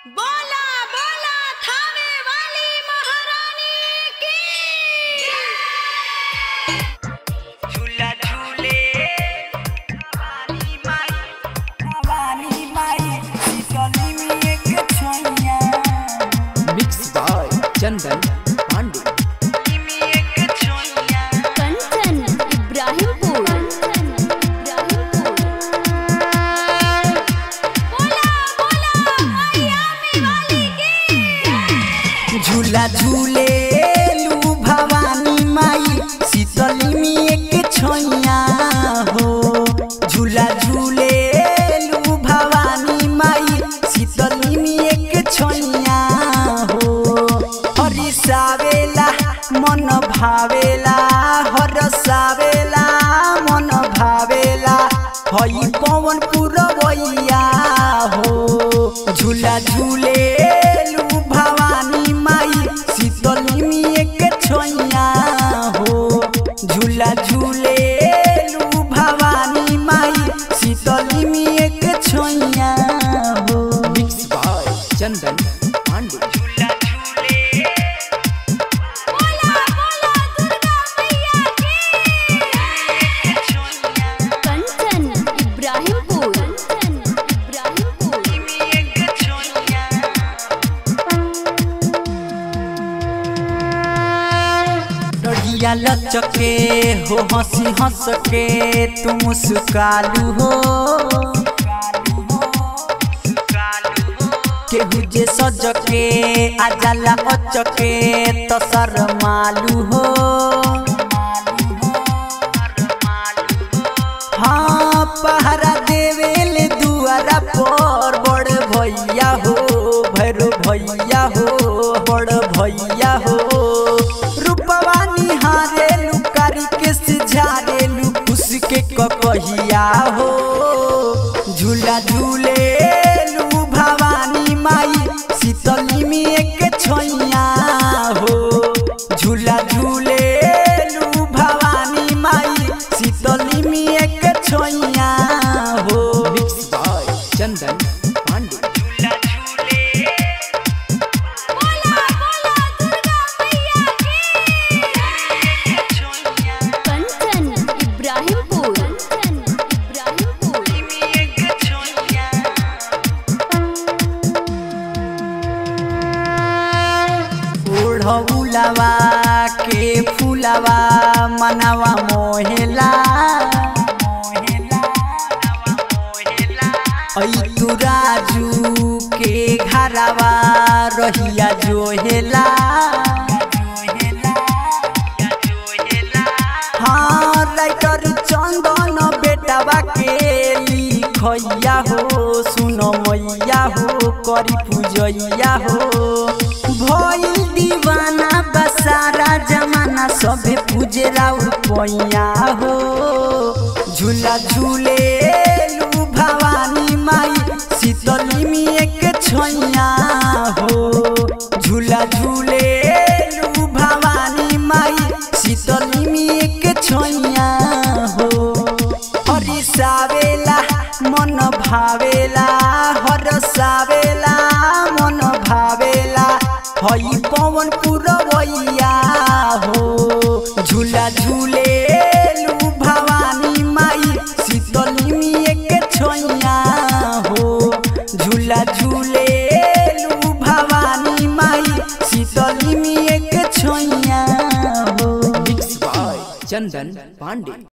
बोला बोला थावे वाली महारानी की झूला झूले भवानी माई भवानी माई शीतली में एक छैया मिक्स बाय चंदन पांडे में एक छैया कंचन इब्राहिमपुर बोला बोला आयामी वाली की झूला झूले लू भवानी माई शीतली में एक छैया हो झूला झूले लू भवानी माई शीतली में एक छैया हो हरिसावेला मन भावेला हरसावेला मन भावेला हई पवन पुरवैया हो झूला झूले लू भवानी माई शीतली में एक छैया हो झूला झूले लू भवानी माई शीतली में एक छैया हो मिक्स बाय चंदन पांडे झूला झूले बोला बोला दुर्गा मैया की कंचन इब्राहिमपुर कंचन इब्राहिमपुर डोरिया लचके हो हंसी हंस के तुम मुस्कालू हो केहू जे सज के आजाला अचके तो शरमालू हो हाँ पहरा देवेल दुआरा पर बड़ भैया हो भैरो भैया हो बड़ भैया हो रूपवा निहारे लुकारी के सिझारे लु उसके ककहिया हो झूला झूले लू भवानी माई शीतली में एक छैया हो झूला झूले लू भवानी माई शीतली में एक छैया हो मिक्स बाय चंदन पांडे बोला बोला दुर्गा मैया की कंचन इब्राहिमपुर कंचन इब्राहिमपुर ओढ़ौलवा के फूलवा मनवा मोहेला ऐ तू राजू के घरवा रहिया जोहेला हाँ राइटर चंदन बेटवा के लिखैया हो सुन मैया हो करी पूजैया हो भइल दीवाना बसारा जमाना सभे पूजे राउर पैया हो झूला झूले लू भवानी माई शीतली में एक छैया हो झूला झूले लू भवानी माई शीतली में एक छैया हो हरिसावेला मन भावेला हरसावेला मन भावेला हई पवन पुरवैया हो झूला झूले लू भवानी माई शीतली में एक छैया हो झूला झूले लू भवानी माई शीतली में एक छैया हो मिक्स बाय चंदन पांडे